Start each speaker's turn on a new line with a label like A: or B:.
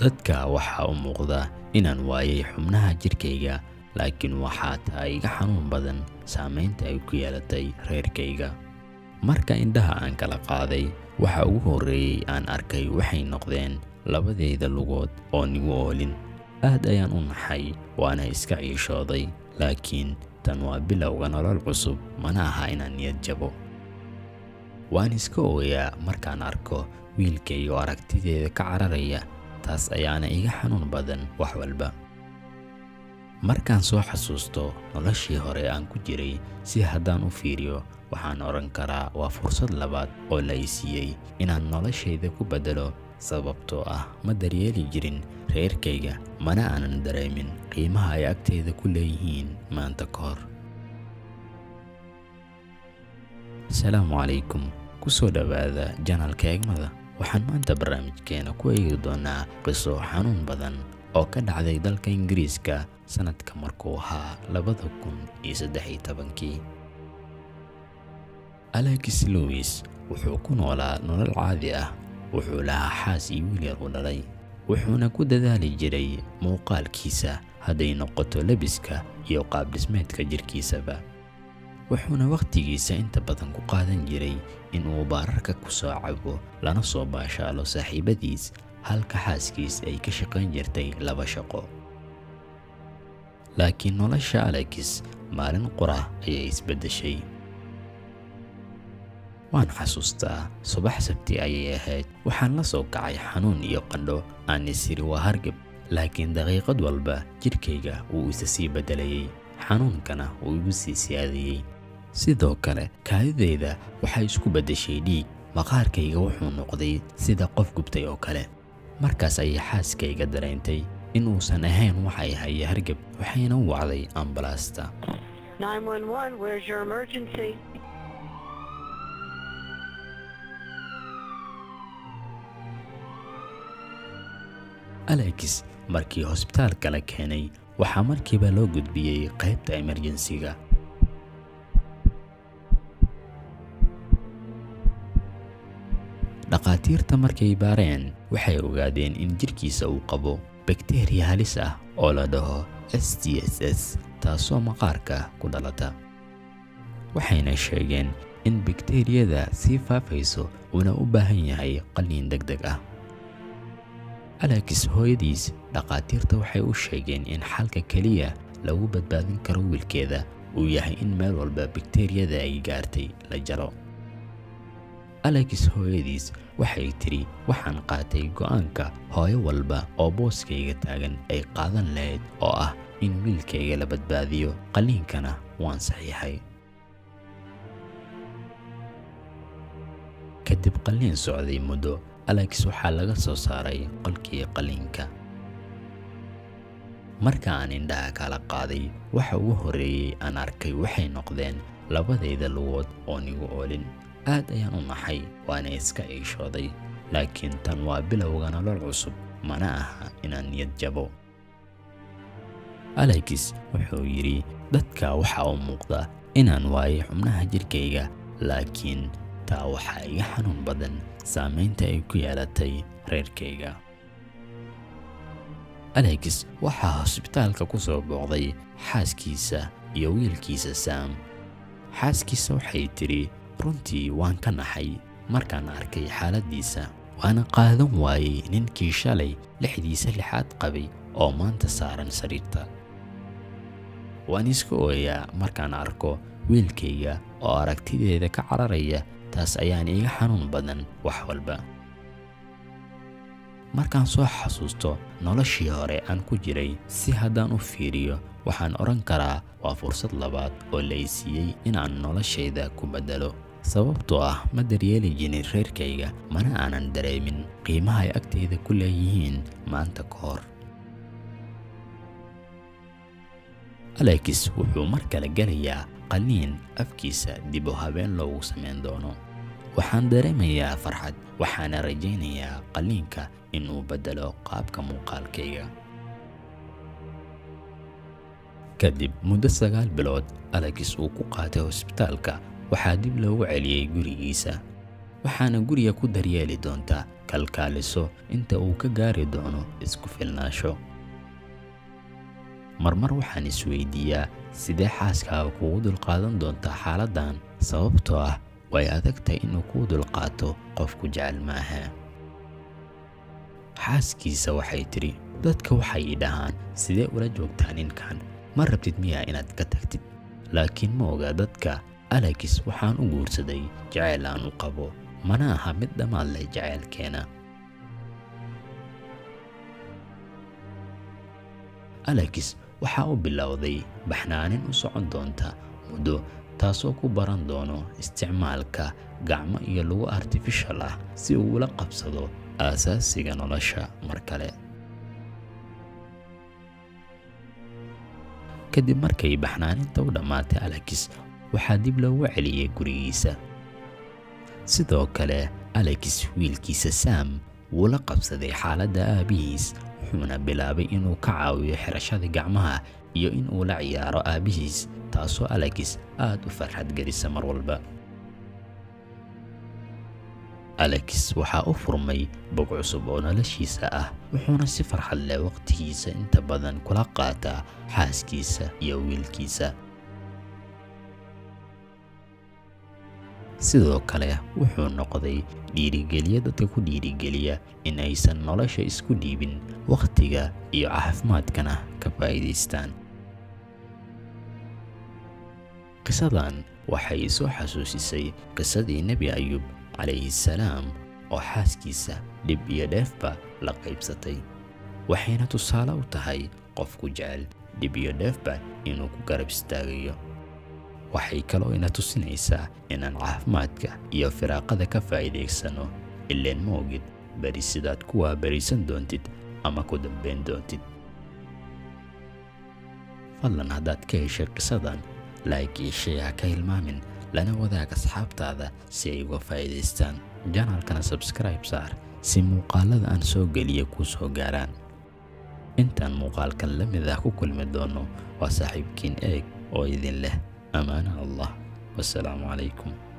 A: dadka waxaa u muuqda inaan waayay xubnaha jirkayga laakiin waxaa taa iga xanuun badan saamaynta ay ku yeelatay reerkayga marka indhaha aan kala qaaday waxa ugu horreeyey aan arkay waxay noqdeen labadayda lugood oo nigu oolin aad ayaan u naxay waana iska ciishooday laakiin tan waa bilowga nolol cusub mana aha inaan niyad jabo waan iska ooyaa markaan arko wiilkayga oo aragtideeda ka cararaya taas ayaana iga xanuun badan wax walba markaan soo xasuusto noloshii hore aan ku jiray si haddaan u fiiriyo waxaan odhan karaa waa fursad labaad oo la i siiyey inaan noloshayda ku beddelo sababtoo ah ma daryeeli jirin reerkayga mana aanan dareemin qiimaha ay agtayda ku leeyihiin maanta ka hor asalaamu calaykum ku soo dhowaada janalka eegmada waxaan maanta barnaamijkeena ku eegi doonaa qiso xanuun badan oo ka dhacday dalka ingiriiska sannadka markuu ahaa labada kun iyo saddex iyo tobankii alex lewis wuxuu ku noolaa nolol caadi ah wuxuu lahaa xaas iyo wiil yar u dhalay wuxuuna ku dadaali jiray muuqaalkiisa hadday noqoto lebiska iyo qaabdhismeedka jirkiisaba wuxuuna wakhtigiisa inta badan ku qaadan jiray inuu baararka ku soo cabo lana soo baashaalo saaxiibadiis halka xaaskiis ay ka shaqayn jirtay laba shaqo laakiin nolosha alex maalin qura ayay isbeddeshay waan xasuustaa subax sabti ayay ahayd waxaan la soo kacay xanuun iyo qandho aan isiri waa hargab laakiin daqiiqad walba jidhkayga wuu isa sii beddelayey xanuunkana wuu igu sii siyaadiyey sidoo kale kaadidayda waxay isku beddeshay dhiig maqaarkayga wuxuu noqday sida qof gubtay oo kale markaas ayay xaaskayga dareentay in uusan ahayn waxay haya hargab waxayna u wacday ambalaasta
B: 911, where's your emergency?
A: alex markii hosbitaalka la keenay waxaa markiiba loo gudbiyey qaybta emerjensiga dhakhaatiirta markay baareen waxay ogaadeen in jidhkiisa uu qabo bakteriya halis ah oo la dhaho s t s s taasoo maqaarka ku dhalata waxayna sheegeen in bakteriyada sii faafayso uuna u baahan yahay qalliin deg deg ah alex hooyadiis dhakhaatiirta waxay u sheegeen in xalka keliya lagu badbaadin karo wiilkeeda uu yahay in meel walba bakteriyada ay gaartay la jaro alex hooyadiis waxay tidhi waxaan qaatay go'aanka hooyo walba oo booskayga taagan ay qaadan lahayd oo ah in wiilkayga la badbaadiyo qalliinkana waan saxiixay kadib qalliin socday muddo alex waxaa laga soo saaray qolkii qalliinka marka aan indhaha kala qaaday waxa ugu horreeyey aan arkay waxay noqdeen labadayda lugood oo nigu oolin aad ayaan u naxay waana iska iishooday laakiin tan waa bilowga nolol cusub mana aha inaan niyad jabo alex wuxuu yidhi dadka waxaa u muuqda inaan waayay xubnaha jirkayga laakiin taa waxaa iga xanuun badan saamaynta ay ku yeelatay reerkayga alex waxaa hosbitaalka ku soo booqday xaaskiisa iyo wiilkiisa saam xaaskiisa waxay tidhi runtii waan ka naxay markaan arkay xaaladdiisa waana qaadan waayey ninkii shalay lixdiisa lixaad qabay oo maanta saaran sariirta waan iska ooyaa markaan arko wiilkayga oo aragtideeda ka cararaya taas ayaan iga xanuun badan wax walba markaan soo xasuusto noloshii hore aan ku jiray si haddaan u fiiriyo waxaan odhan karaa waa fursad labaad oo la i siiyey inaan noloshayda ku beddelo sababtoo ah ma daryeeli jirin reerkayga mana aanan dareemin qiimaha ay agtayda ku leeyihiin maanta ka hor alex wuxuu mar kale gelayaa qalliin afkiisa dib u habeen loogu samayn doono waxaan dareemayaa farxad waxaana rajaynayaa qalliinka inuu beddelo qaabka muuqaalkayga kadib muddo sagaal bilood alex uu ku qaatay hosbitaalka waxaa dib loogu celiyey gurigiisa waxaana guriga ku daryeeli doontaa kalkaaliso inta uu ka gaari doono isku filnaasho marmar waxaan isweydiiyaa sidee xaaskaaga kugu dulqaadan doontaa xaaladdan sababtoo ah way adagtahay inuu kuu dulqaato qofku jecel maaha xaaskiisa waxay tidhi dadka waxay i dhahaan sidee ula joogtaa ninkan ma rabtid miyaa inaad ka tagtid laakiin ma oga dadka alekis waxaan u guursaday jaceyl aan u qabo mana aha mid dhammaad leh jaceylkeena alekis waxaa u bilowday baxnaanin u socon doonta muddo taasoo ku baran doono isticmaalka gacmo iyo lagu artifishal ah si uu ula qabsado aasaasiga nolosha mar kale kadib markay baxnaaninta u dhammaatay alekis waxaa dib loogu celiyey gurigiisa sidoo kale alekis wiilkiisa saam wuu la qabsaday xaaladda aabbihiis wuxuuna bilaabay inuu ka caawiyo xirashada gacmaha iyo in uu la ciyaaro aabbihiis taasoo alekis aad u farxad gelisa mar walba alekis waxaa u furmay bog cusub oo noloshiisa ah wuxuuna si farxad leh waqtigiisa inta badan kula qaataa xaaskiisa iyo wiilkiisa sidoo kale wuxuu noqday dhiirigeliya dadka ku dhiirigeliya in aysan nolosha isku dhiibin wakhtiga iyo caafimaadkana ka faa'iidaystaan qisadan waxay soo xasuusisay qisadii nebi ayub calayhi salaam oo xaaskiisa dhib iyo dheefba la qaybsatay waxayna tusaale u tahay qofku jecel dhib iyo dheefba inuu ku garab istaagayo waxay kaloo ina tusinaysaa inaan caafimaadka iyo firaaqada ka faa'iidaysanno ileen ma ogid beri sidaad kuwaa berisan doontid ama ku dambayn doontid fadlan haddaad ka heshay qisadan laayk iyo shay ha ka hilmaamin lana wadaag asxaabtaada si ay uga faa'iidaystaan janaalkana sabskribe saar si muuqaalada aan soo geliya kuu soo gaaraan intaan muuqaalkan la mid ah ku kulmi doonno waa saaxiibkiin eeg oo idin leh أمان الله والسلام عليكم